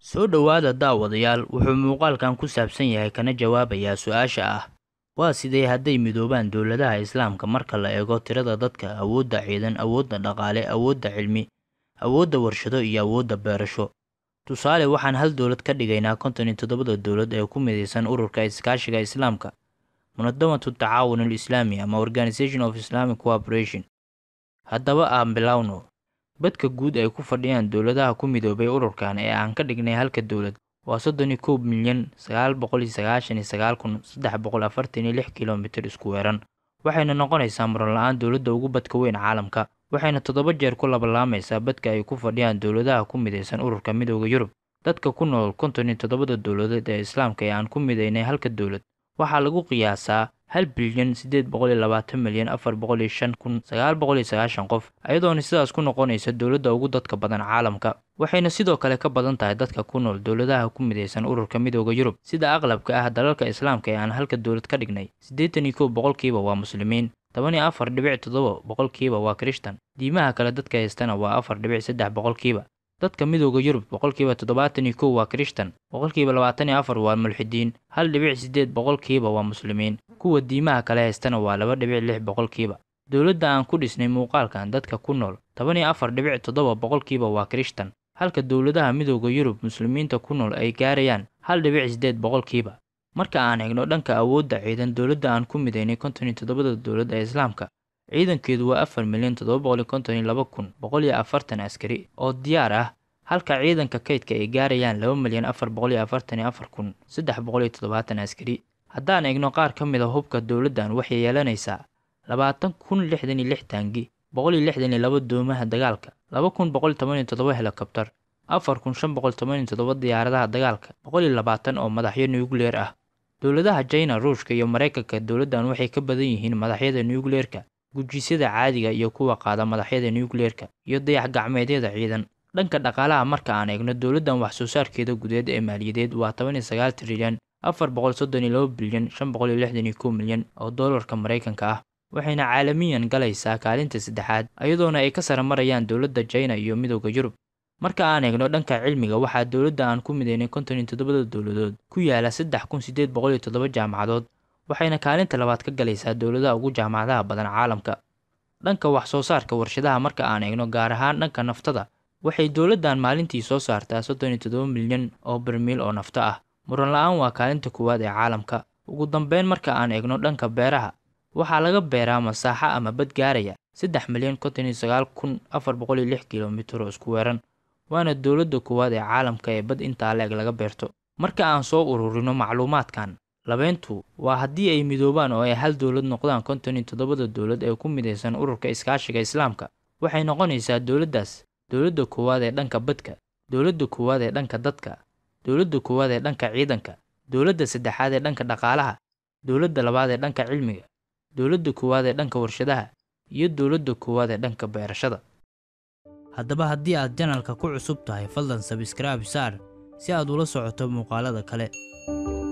Soo dhowaada daawadayaal wuxuu muuqaalkan ku saabsan yahay kana jawaabayaa su'aasha ah waa sidee hadday midoobaan dowladaha Islaamka marka la eego tirada dadka, awoodda ciidan, awoodda dhaqaale, awoodda cilmi, awoodda warshado iyo awoodda beerasho. Tusaale waxaan hal dowlad ka dhigaynaa konton iyo toddobada dowlad ee ku midaysan Ururka Iskaashiga Islaamka Munadamatu Tacaawun al-Islaami ama Organization of Islamic Cooperation. Haddaba aan bilowno. Badka guud ay ku fadhiyaan dowladaha ku midoobay ururkan ee aan ka dhignay halka dowlad waa soddon iyo kow milyan sagaal boqol iyo sagaashan iyo sagaal kun saddex boqol afartan iyo lix kiiloomitir isku weeran waxayna noqonaysaa muran la'aan dowladda ugu badka weyn caalamka waxayna toddoba jeer ku labalaamaysaa badka ay ku fadhiyaan dowladaha ku midaysan ururka midooda Yurub dadka ku nool konton iyo toddobada dowladeed ee Islaamka ee aan ku midaynay halka dowlad waxaa lagu qiyaasaa hal bilyan siddeed boqol iyo labaatan milyan afar boqol iyo shan kun sagaal boqol iyo sagaashan qof iyadoona sidaas ku noqonaysa dowladda ugu dadka badan caalamka waxayna sidoo kale ka badan tahay dadka ku nool dowladaha ku midaysan ururka midooda Yurub sida aqlabka ah dalalka Islaamka ee aan halka dowlad ka dhignay siddeetan iyo kow boqolkiiba waa muslimiin toban iyo afar dhibic toddoba boqolkiiba waa Kirishtan diimaha kale dadka haystana waa afar dhibic saddex boqolkiiba dadka midooda Yurub boqolkiiba toddobaatan iyo kow waa Kirishtan boqolkiiba labaatan iyo afar waa mulxidiin hal dhibic siddeed boqolkiiba waa muslimiin kuwa diimaha kale haystana waa laba dhibic lix boqolkiiba dowladda aan ku dhisnay muuqaalkan dadka ku nool toban iyo afar dhibic toddoba boqolkiiba waa Kirishtan halka dowladaha midooda Yurub muslimiinta ku nool ay gaarayaan hal dhibic siddeed boqolkiiba marka aan eegno dhanka awoodda ciidan dowladda aan ku midaynay konton iyo toddobada dowlad ee Islaamka ciidankeedu waa afar milyan toddoba boqol iyo konton iyo laba kun boqol iyo afartan askari oo diyaar ah halka ciidanka kaydka ay gaarayaan laba milyan afar boqol iyo afartan iyo afar kun saddex boqol iyo toddobaatan askari haddaan eegno qaar ka mid a hubka dowladdan waxay yeelanaysaa labaatan kun lixdan iyo lix taangi boqol iyo lixdan iyo laba doomaha dagaalka laba kun boqol toban iyo toddoba helikobtar afar kun shan boqol toban iyo toddoba diyaaradaha dagaalka boqol iyo labaatan oo madaxyo nucleer ah dowladaha China Ruushka iyo Mareykanka dowladdan waxay ka badan yihiin madaxyada nucleerka gujisyada caadiga iyo kuwa qaada madaxyada nucleerka iyo dayax gacmeedyada ciidan dhanka dhaqaalaha marka aan eegno dowladdan wax soo saarkeeda gudeed ee maaliyadeed waa toban iyo sagaal trilyan afar boqol soddon iyo laba bilyan shan boqol iyo lixdan iyo kow milyan oo doolarka Mareykanka ah waxayna caalamiyan galaysaa kaalinta saddexaad iyadoona ay ka sare marayaan dowladda China iyo midooda Yurub marka aan eegno dhanka cilmiga waxaa dowladda aan ku midaynay konton iyo toddobada dowladood ku yaala saddex kun siddeed boqol iyo toddoba jaamacadood waxayna kaalinta labaad ka galaysaa dowladaha ugu jaamacadaha badan caalamka dhanka wax soo saarka warshadaha marka aan eegno gaar ahaan dhanka naftada waxay dowladdan maalintii soo saartaa soddon iyo toddoba milyan oo barmiil oo nafto ah muran la-aan waa kaalinta koowaad ee caalamka ugu dambeyn marka aan eegno dhanka beeraha waxaa laga beeraa masaaxo ama bad gaaraya saddex milyan konton iyo sagaal kun afar boqol iyo lix kilomitir oo isku weeran waana dowladda koowaad ee caalamka ee bad intaa leeg laga beerto marka aan soo ururino macluumaadkan labeyntu waa haddii ay midoobaan oo ay hal dowlad noqdaan konton iyo toddobada dowlad ee ku midaysan ururka iskaashiga islaamka waxay noqonaysaa dowladdaas dowladda koowaad ee dhanka badka dowladda koowaad ee dhanka dadka dowladda koowaad ee dhanka ciidanka dowladda saddexaad ee dhanka dhaqaalaha dowladda labaad ee dhanka cilmiga dowladda koowaad ee dhanka warshadaha iyo dowladda koowaad ee dhanka beerashada haddaba haddii aad janalka ku cusub tahay fadlan sabskraibe saar si aad ula socoto muuqaalada kale